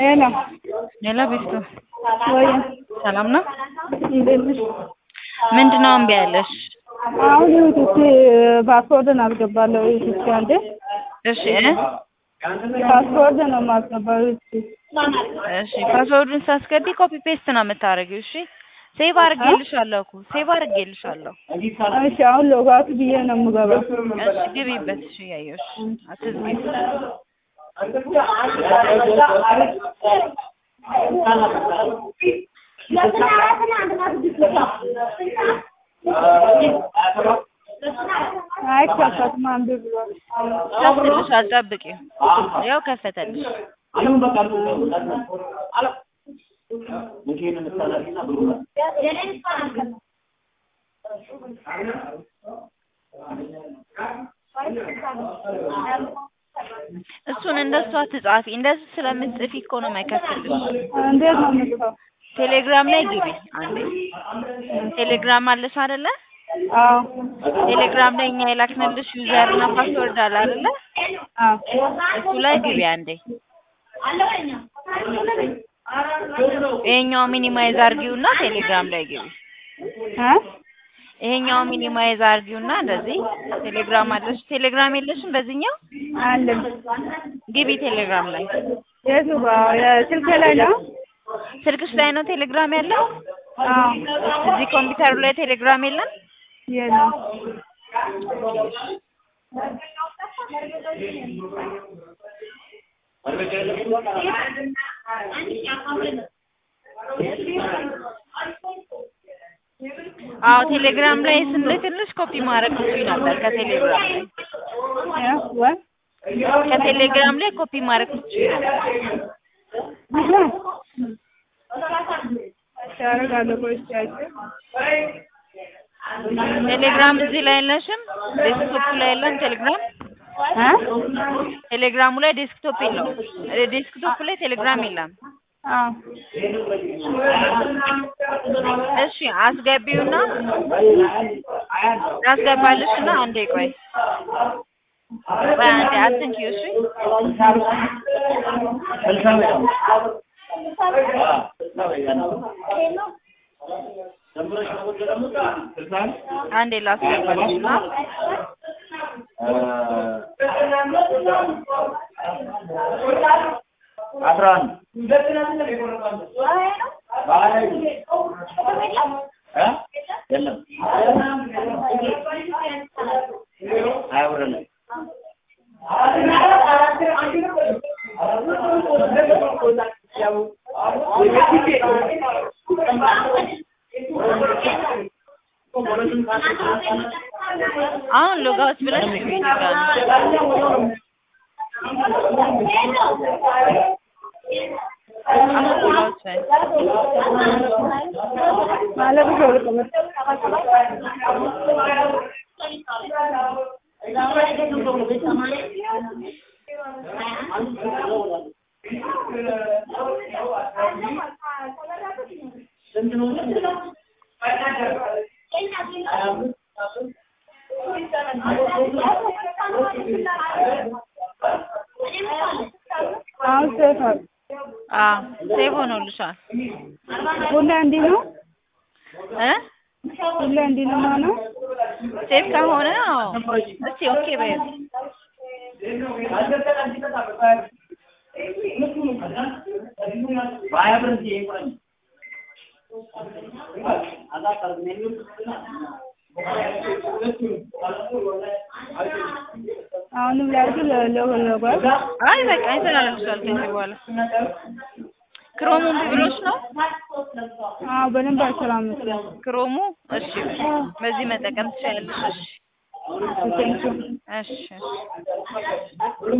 ሄሎ ሄሎ ቢስቱ ወይ ሰላም ነው? እንዴት ነሽ? ምንድን ነው እምቢ ያለሽ? አሁን እስኪ ፓስወርድን አስገባለሁ እስኪ አንዴ እሺ ፓስወርድ ነው የማስገባው እስኪ እሺ ፓስወርዱን ሳስገቢ ኮፒ ፔስት ነው የምታደርጊው። እሺ ሴቭ አድርጌልሻለሁ እኮ ሴቭ አድርጌልሻለሁ። እሺ አሁን ሎጋውት ብዬ ነው የምገባው እሺ ግቢበት። እሺ እያየሁሽ አትዝጊ። አይከፈትም አንዱ ብሏል ከፍትልሻል፣ ጠብቂው። ያው ከፈተልሽ። እሱን እንደሱ አትጻፊ። እንደሱ ስለምትጽፊ እኮ ነው የማይከፍትልሽ። እንዴት ነው የምጽፈው? ቴሌግራም ላይ ግቢ አንዴ። ቴሌግራም አለሽ አይደለ? አዎ ቴሌግራም ላይ እኛ የላክንልሽ ዩዘር እና ፓስወርድ አለ አይደለ? አዎ እሱ ላይ ግቢ አንዴ። ይሄኛው ሚኒማይዝ አርጊውና ቴሌግራም ላይ ግቢ። እ ይሄኛው ሚኒማይዝ አርጊውና እንደዚህ ቴሌግራም አለሽ። ቴሌግራም የለሽም በዚህኛው? አለኝ ግቢ ቴሌግራም ላይ። የቱ ጋር የስልኬ ላይ ነው? ስልክሽ ላይ ነው ቴሌግራም ያለው? አዎ እዚህ ኮምፒውተሩ ላይ ቴሌግራም የለም? የለም አዎ ቴሌግራም ላይ ስንልክልሽ ኮፒ ማድረግ ትችይ ነበር ከቴሌግራም ላይ እ ወይ ከቴሌግራም ላይ ኮፒ ማድረግ ትችይ ነበር። ያደርጋለሁ ቆይ እስኪ አይቼ ቴሌግራም እዚህ ላይ የለሽም? ዴስክቶፕ ላይ የለም ቴሌግራም? እ ቴሌግራሙ ላይ ዴስክቶፕ የለውም። ዴስክቶፕ ላይ ቴሌግራም የለም። አዎ እሺ አስገቢውና አስገባልሽና አንዴ ቆይ ቆይ አንዴ አትንኪው እሺ አንዴ ላስገባልሽና አስራ አንድ እ የለም አያውረንም አሁን ሎጋውት ብለሽ ግቢ ድጋሚ አሁን ሎጋውት በይ ማለት ነው ልቀመጥ አሁን ሴፍ አለ አዎ ሴቭ ሆኖልሻል ሁሌ እንዲህ ነው እ ሁሌ እንዲህ ነው የሚሆነው ሴቭ ከሆነ አዎ እስቲ ኦኬ በይ በሀያ ብር እንጂ ይቁረኝ አሁንም ላድርግ ለሎጓት አይ በቃ ይሰራልሻል ከዚህ በኋላ ክሮሙ እምቢ ብሎሽ ነው አዎ በደንብ አይሰራም መሰለኝ ክሮሙ እሺ በዚህ መጠቀም ትችያለሽ እሺ ቴንኪው እሺ እሺ